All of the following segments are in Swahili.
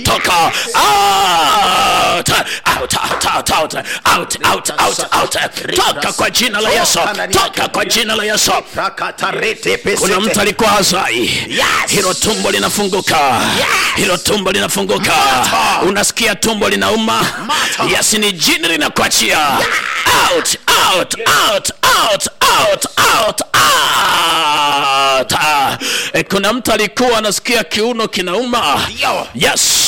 toka out out out out out out out out out toka kwa jina la Yesu toka kwa jina la Yesu kuna mtu alikuwa hazai hilo tumbo linafunguka hilo tumbo linafunguka unasikia tumbo linauma yes ni jini linakuachia out out out out out out out Ah, eh, kuna mtu alikuwa anasikia kiuno kinauma yes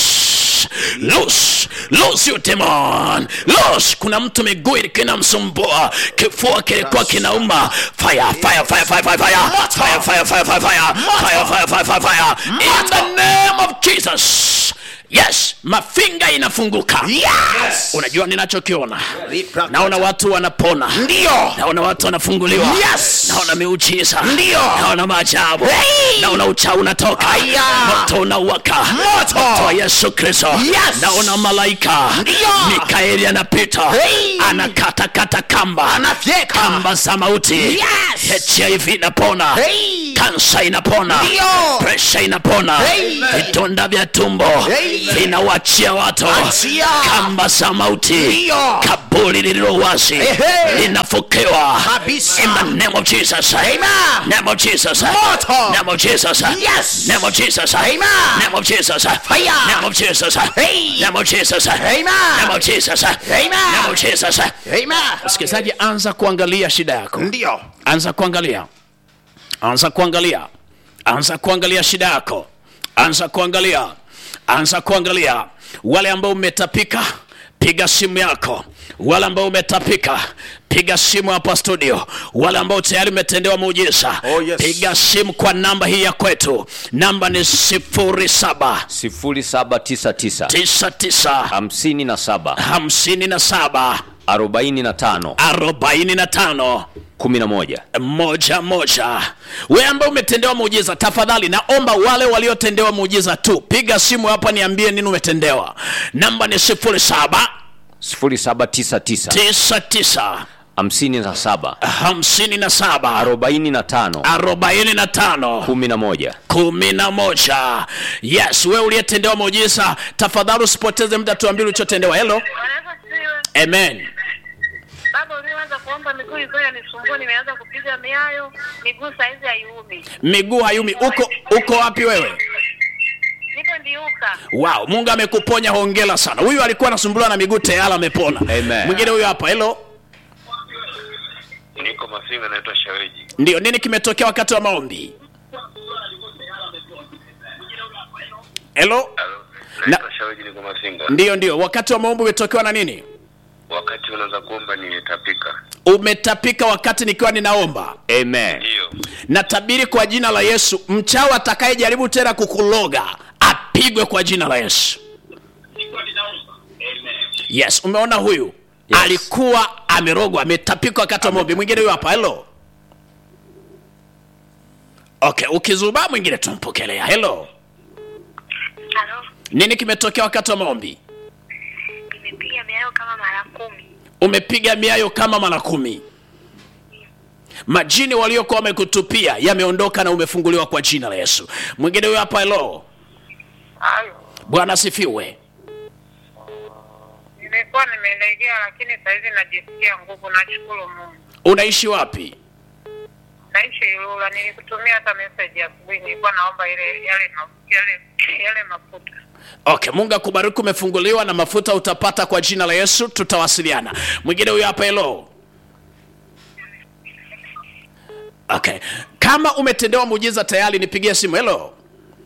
Loose, loose you demon. Loose. Kuna mtu miguu ilikuwa inamsumbua, kifua kilikuwa kinauma. Fire, fire, fire, fire, fire, fire. Fire, fire, fire, fire, fire. Fire, fire, fire, fire, fire. In the name of Jesus. Yes, mafinga inafunguka. Yes. Unajua ninachokiona? Naona watu wanapona. Ndio. Naona watu wanafunguliwa. Yes. Naona miujiza. Ndio. Naona maajabu. Hey. Naona uchawi unatoka. Aya. Moto unawaka. Moto. Moto wa Yesu Kristo. Yes. Naona malaika. Ndio. Mikaeli anapita. Hey. Anakata kata kamba. Anafyeka. Kamba za mauti. Yes. HIV inapona. Hey. Kansa inapona. Ndio. Presha inapona. Hey. Vidonda vya tumbo Hey. vinawachia watu. Achia. Kamba za mauti. Ndio. Kaburi lililo wazi Ehe. linafukiwa. Kabisa. In the name of Jesus. Amen. Name of Jesus. Moto. Name of Jesus. Yes. Name of Jesus. Amen. Name of Jesus. Fire. Name of Jesus. Hey. Name of Jesus. Amen. Name of Jesus. Amen. Name of Jesus. Amen. Msikilizaji, anza kuangalia shida yako. Ndio. Anza kuangalia. Anza kuangalia. Anza kuangalia shida yako. Anza kuangalia. Anza kuangalia. Wale ambao umetapika, piga simu yako. Wale ambao umetapika, piga simu hapa studio. Wale ambao tayari umetendewa muujiza, Oh, yes. piga simu kwa namba hii ya kwetu. Namba ni sifuri saba 0799 tisa tisa 57 hamsini na saba 45 arobaini na tano 11 moja moja. Wewe ambaye umetendewa muujiza, tafadhali naomba wale waliotendewa muujiza tu, piga simu hapa, niambie nini umetendewa. Namba ni sifuri saba 0799 tisa tisa 57 hamsini na saba 45 arobaini na tano 11 kumi na moja. Yes, wewe uliyetendewa muujiza, tafadhali usipoteze muda, tuambie ulichotendewa. Hello, Wanaweza siwe. amen. Baba ulianza kuomba miguu ilikuwa inanisumbua, nimeanza kupiga miayo, miguu saizi haiumi. Miguu hayumi. Uko uko wapi wewe? Nipo ndiuka. Wow, Mungu amekuponya, hongera sana. Huyu alikuwa anasumbuliwa na miguu tayari amepona. Amen. Mwingine huyu hapa. Hello. Niko Masinga, naitwa Shaweji. Ndio, nini kimetokea wakati wa maombi? Hello? Halo, Na- naitwa Shaweji, niko Masinga. Ndio, ndio. Wakati wa maombi umetokewa na nini? Wakati unaanza kuomba nimetapika. Umetapika wakati nikiwa ninaomba. Amen Ndiyo, Natabiri kwa jina la Yesu, mchawi atakayejaribu tena kukuloga apigwe kwa jina la Yesu. Yes, umeona huyu Yes. alikuwa amerogwa, ametapika wakati wa maombi. Mwingine huyu hapa. Hello. Okay, ukizubaa mwingine tumpokelea. Hello. Halo, Nini kimetokea wakati wa maombi? nimepiga miayo kama mara kumi. Umepiga miayo kama mara kumi. Majini waliokuwa wamekutupia yameondoka na umefunguliwa kwa jina la Yesu. Mwingine huyo hapa. Hello. Halo, Bwana asifiwe. nimekuwa nimelegea, lakini saizi najisikia nguvu. Nashukuru Mungu. Unaishi wapi? Naishi Ilula, nilikutumia hata message asubuhi, nilikuwa naomba ile yale ma- yale yale mafuta. Okay, Mungu akubariki, umefunguliwa na mafuta utapata kwa jina la Yesu, tutawasiliana. Mwingine huyo hapa. Hello. Okay, kama umetendewa muujiza tayari, nipigie simu. Hello,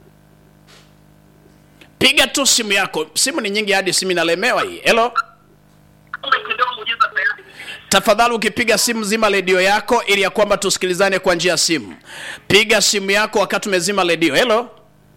piga tu simu yako. Simu ni nyingi hadi simu inalemewa hii. Hello, tafadhali ukipiga simu zima redio yako ili ya kwamba tusikilizane kwa njia ya simu. Piga simu yako wakati umezima redio. Hello.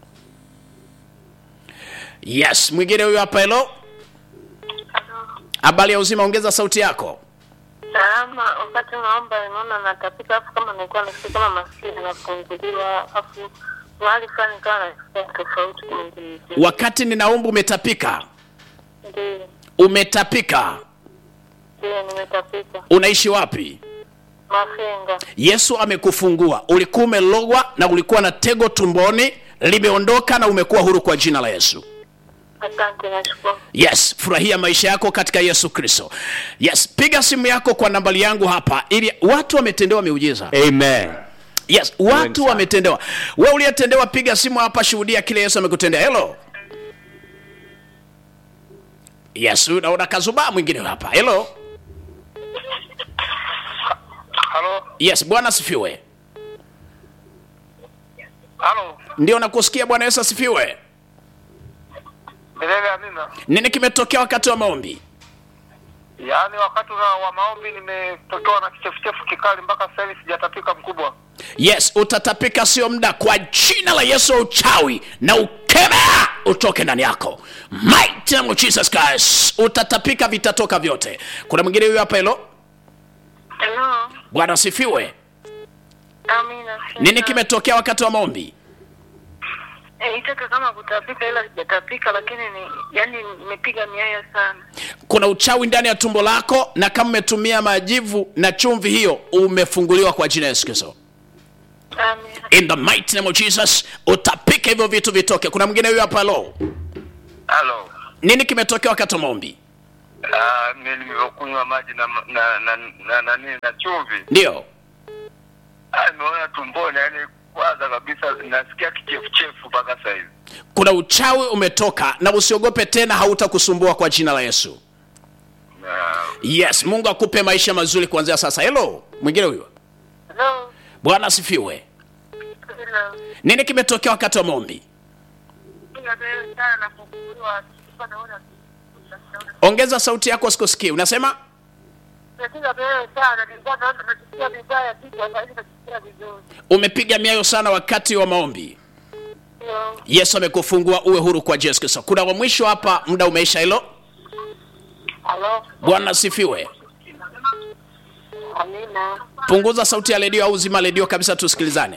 Yes, mwingine huyu hapa. Hello, habari ya uzima, ongeza sauti yako. Salama, wakati naomba naona natapika, afu kama nilikuwa nasikia kama masikio nafunguliwa, afu mahali fulani kawa nasikia tofauti mwingine. Wakati ninaomba umetapika, Ndio, umetapika. ndio nimetapika. Unaishi wapi? Mafinga. Yesu amekufungua. Ulikuwa umelogwa na ulikuwa na tego tumboni, limeondoka na umekuwa huru kwa jina la Yesu. Asante, nashukuru. yes furahia maisha yako katika yesu kristo yes piga simu yako kwa nambari yangu hapa ili watu wametendewa miujiza Amen. yes watu wametendewa we uliyetendewa piga simu hapa shuhudia kile yesu amekutendea helo yes unaona kazubaa mwingine hapa helo halo yes bwana asifiwe halo ndio nakusikia bwana yesu asifiwe milele amina nini kimetokea wakati wa maombi yaani wakati wa wa maombi nimetotoa na kichefuchefu kikali mpaka sasa hivi sijatapika mkubwa yes utatapika sio muda kwa jina la yesu wa uchawi na ukemea utoke ndani yako mighty name of jesus christ utatapika vitatoka vyote kuna mwingine huyo hapa hilo Hello. bwana asifiwe Amina. nini kimetokea wakati wa maombi Eh, itaka kama kutapika ila sijatapika lakini ni yani nimepiga miayo sana. kuna uchawi ndani ya tumbo lako na kama umetumia majivu na chumvi hiyo umefunguliwa kwa jina la yesu kristo Amina. in the mighty name of jesus utapika hivyo vitu vitoke kuna mwingine huyo hapa lo halo nini kimetokea wakati wa maombi Ah, mi nimekunywa maji na na na na, na, na, na chumvi ndio Ah, nimeona tumboni yani kwanza kabisa nasikia kichefuchefu mpaka sasa hivi kuna uchawi umetoka na usiogope tena hautakusumbua kwa jina la yesu Na- yes mungu akupe maisha mazuri kuanzia sasa helo mwingine huyo Hello. bwana asifiwe Hello. nini kimetokea wakati wa maombi Piga miayo sana na kufunguliwa sikuwa naona ongeza sauti yako sikusikii unasema Napiga miayo sana nilikuwa naona najisikia vibaya kichwa sasa hivi najisikia vizuri. umepiga miayo sana wakati wa maombi Ndio. yesu amekufungua uwe huru kwa yesu kristo kuna wa mwisho hapa muda umeisha hilo Hello. bwana asifiwe Amina. punguza sauti ya redio au zima redio kabisa tusikilizane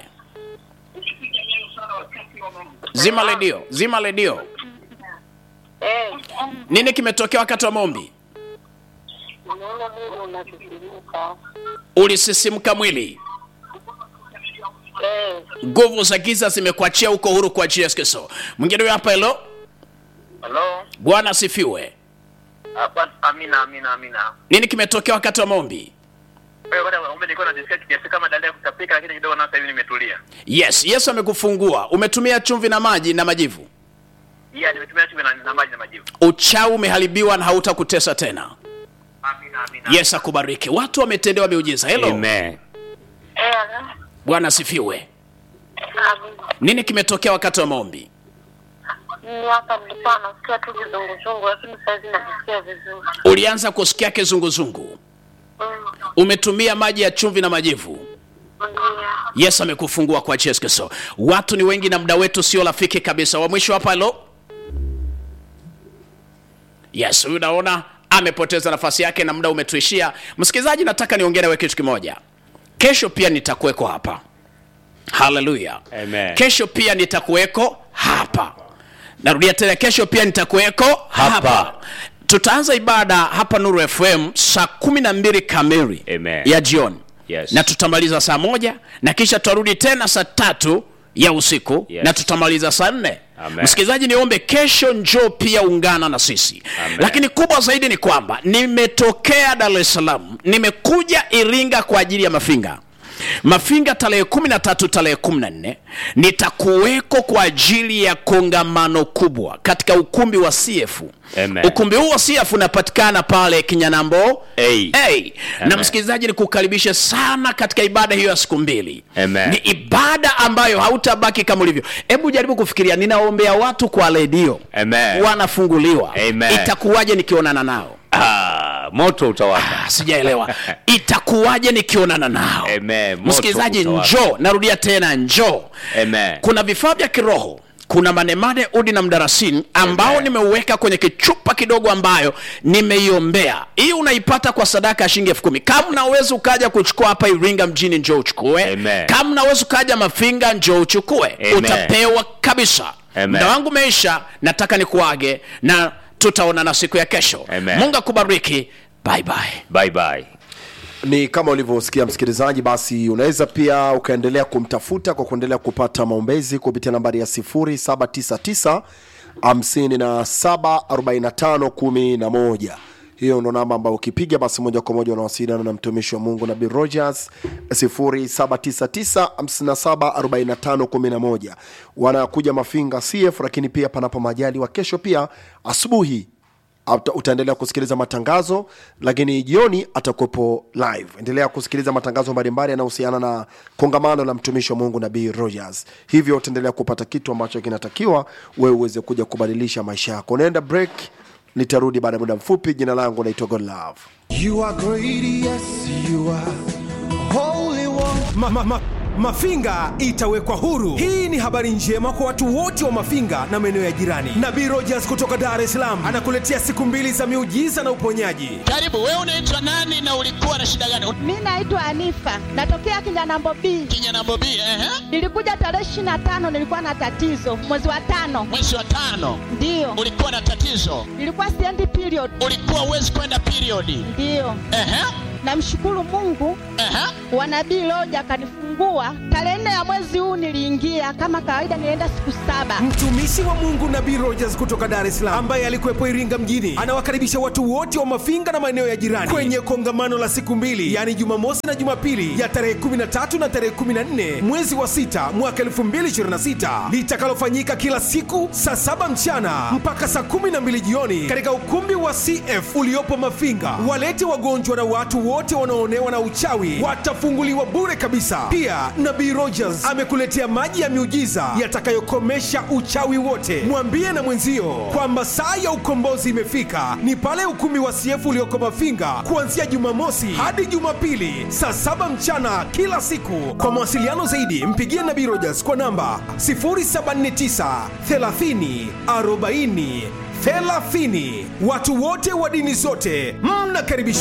zima redio zima redio Eh, nini kimetokea wakati wa maombi naona Mungu unatukumbuka. ulisisimka mwili Eh, nguvu za giza zimekuachia huko huru kwa ajili ya Yesu Kristo. Mwingine huyo hapa helo. halo Bwana asifiwe. hapa amina amina amina Nini kimetokea wakati wa maombi? wewe bwana umbe nilikuwa najisikia kiasi kama dalili ya kutapika lakini kidogo na sasa hivi nimetulia Yes, Yesu amekufungua. Umetumia chumvi na maji na majivu. yeah nimetumia chumvi na, na maji na majivu Uchawi umeharibiwa na hautakutesa tena. amina amina Yesu akubariki. Watu wametendewa miujiza. Hello. Amen. eh, Bwana asifiwe. amina. Nini kimetokea wakati wa maombi? Mimi hapa nilikuwa nasikia tu kizunguzungu lakini sasa hivi najisikia vizuri. Ulianza kusikia kizunguzungu. Mm. Umetumia maji ya chumvi na majivu. Ndio. Yesu amekufungua kwa Yesu Kristo. Watu ni wengi na muda wetu sio rafiki kabisa. Wa mwisho hapa halo. Yes, huyu naona amepoteza nafasi yake na muda umetuishia. Msikilizaji, nataka niongee nawe kitu kimoja. Kesho pia nitakuweko hapa. Haleluya. Amen. Kesho pia nitakuweko hapa. Narudia tena, kesho pia nitakuweko hapa, Hapa. Tutaanza ibada hapa Nuru FM saa kumi na mbili kamili Amen. ya jioni Yes. na tutamaliza saa moja na kisha tutarudi tena saa tatu ya usiku Yes. na tutamaliza saa nne Amen. msikilizaji niombe kesho njoo pia ungana na sisi Amen. lakini kubwa zaidi ni kwamba nimetokea dar es salaam nimekuja iringa kwa ajili ya mafinga mafinga tarehe kumi na tatu tarehe kumi na nne nitakuweko kwa ajili ya kongamano kubwa katika ukumbi wa cf Amen. ukumbi huu wa cf unapatikana pale kinyanambo Hey. hey. na Amen. msikilizaji nikukaribishe sana katika ibada hiyo ya siku mbili Amen. ni ibada ambayo hautabaki kama ulivyo hebu jaribu kufikiria ninaombea watu kwa redio Amen. wanafunguliwa Amen. itakuwaje nikionana nao Ah, moto utawaka. Ah, sijaelewa itakuwaje nikionana nao Amen. Moto msikilizaji utawaka. njoo narudia tena njoo Amen. kuna vifaa vya kiroho kuna manemane udi na mdarasini ambao Amen. nimeuweka kwenye kichupa kidogo ambayo nimeiombea hii unaipata kwa sadaka ya shilingi elfu kumi kama unaweza ukaja kuchukua hapa iringa mjini njoo uchukue Amen. kama unaweza ukaja mafinga njoo uchukue Amen. utapewa kabisa Amen. muda wangu umeisha nataka nikuage na tutaonana siku ya kesho Amen. mungu akubariki bye bye Bye bye. ni kama ulivyosikia msikilizaji basi unaweza pia ukaendelea kumtafuta kwa kuendelea kupata maombezi kupitia nambari ya 799 574511 hiyo ndo namba ambayo ukipiga basi moja kwa moja unawasiliana na mtumishi wa mungu nabii rogers 799574511 wanakuja mafinga cf lakini pia panapo majali wa kesho pia asubuhi Uta- utaendelea kusikiliza matangazo lakini jioni atakuwepo live endelea kusikiliza matangazo mbalimbali yanayohusiana na kongamano la mtumishi wa mungu nabii rogers hivyo utaendelea kupata kitu ambacho kinatakiwa wewe uweze kuja kubadilisha maisha yako unaenda break nitarudi baada ya muda mfupi jina langu naitwa godlove You are great, yes, you are holy one. ma, ma, ma, Mafinga itawekwa huru. Hii ni habari njema kwa watu wote wa Mafinga na maeneo ya jirani. Nabii Rogers kutoka Dar es Salaam anakuletea siku mbili za miujiza na uponyaji. karibu wewe unaitwa nani na ulikuwa na shida gani Mi naitwa Anifa, natokea Kinyanambo B. kinyana bobi ehe Nilikuja tarehe ishirini na tano, nilikuwa na tatizo mwezi wa tano, mwezi wa tano ndiyo ulikuwa na tatizo nilikuwa siendi period, ulikuwa uwezi kwenda periodi ndiyo. ehe Namshukuru Mungu ehe wa nabii Loja akanifungua tarehe nne ya mwezi huu. Niliingia kama kawaida, nilienda siku saba. Mtumishi wa Mungu Nabii Rogers kutoka Dar es Salaam ambaye alikuwepo Iringa mjini anawakaribisha watu wote wa Mafinga na maeneo ya jirani kwenye kongamano la siku mbili, yaani Jumamosi na Jumapili ya tarehe 13 na tarehe 14 mwezi wa sita mwaka 2026 litakalofanyika kila siku saa saba mchana mpaka saa 12 jioni katika ukumbi wa CF uliopo Mafinga. Walete wagonjwa na watu wote wanaoonewa na uchawi watafunguliwa bure kabisa. Pia Nabii Rogers amekuletea maji ya miujiza yatakayokomesha uchawi wote. Mwambie na mwenzio kwamba saa ya ukombozi imefika, ni pale ukumbi wa CF ulioko Mafinga kuanzia Jumamosi hadi Jumapili saa saba mchana kila siku. Kwa mawasiliano zaidi, mpigie Nabii Rogers kwa namba 079 30 40 30. Watu wote wa dini zote mnakaribishwa.